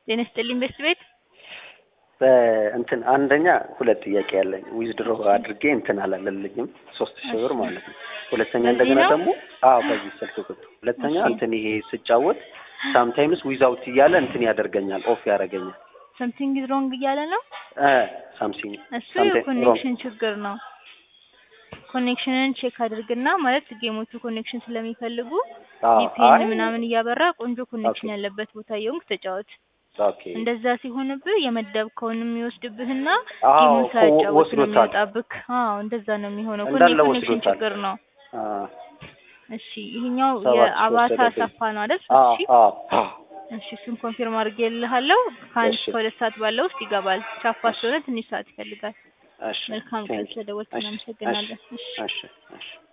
ጤና ይስጥልኝ ቤስት ቤት እንትን አንደኛ ሁለት ጥያቄ ያለኝ ዊዝድሮ አድርጌ እንትን አላለልኝም ሶስት ሺህ ብር ማለት ነው። ሁለተኛ በዚህ እንደገና ነው? ደግሞ አዎ በዚህ ስልክ ቁጥር ሁለተኛ እሺ። እንትን ይሄ ስጫወት ሳምታይምስ ዊዛውት እያለ እንትን ያደርገኛል ኦፍ ያደርገኛል። ሰምቲንግ ኢዝ ሮንግ እያለ ነው። እ ሳምሲንግ እሱ something የኮኔክሽን ችግር ነው። ኮኔክሽንን ቼክ አድርግና ማለት ጌሞቹ ኮኔክሽን ስለሚፈልጉ አዎ፣ ቪፒኤን አይ ምናምን እያበራ ቆንጆ ኮኔክሽን ኦኬ። ያለበት ቦታ የሆንክ ተጫወት። ኦኬ እንደዛ ሲሆንብህ የመደብከውንም የሚወስድብህና አዎ ጌሙን እኮ ሳያጫወት ነው ወስዶታል። የሚወጣብህ። አዎ እንደዛ ነው የሚሆነው። እንዳለ ኮኔክሽን ወስዶታል። ችግር ነው። አ እሺ ይሄኛው ሰባት ሺህ የአባታ ወሰደብኝ። ሰፋ ነው አይደል? አዎ እሺ አዎ እሺ እሱን ኮንፊርም አድርጌልሃለሁ። ከአንድ እሺ እስከ ሁለት ሰዓት ባለው ውስጥ ይገባል። ቻፓ እሺ ስለሆነ ትንሽ ሰዓት ይፈልጋል። እሺ መልካም ቀን ቴንክ ዩ ስለደወልክ እሺ እሺ እናመሰግናለን። እሺ እሺ እሺ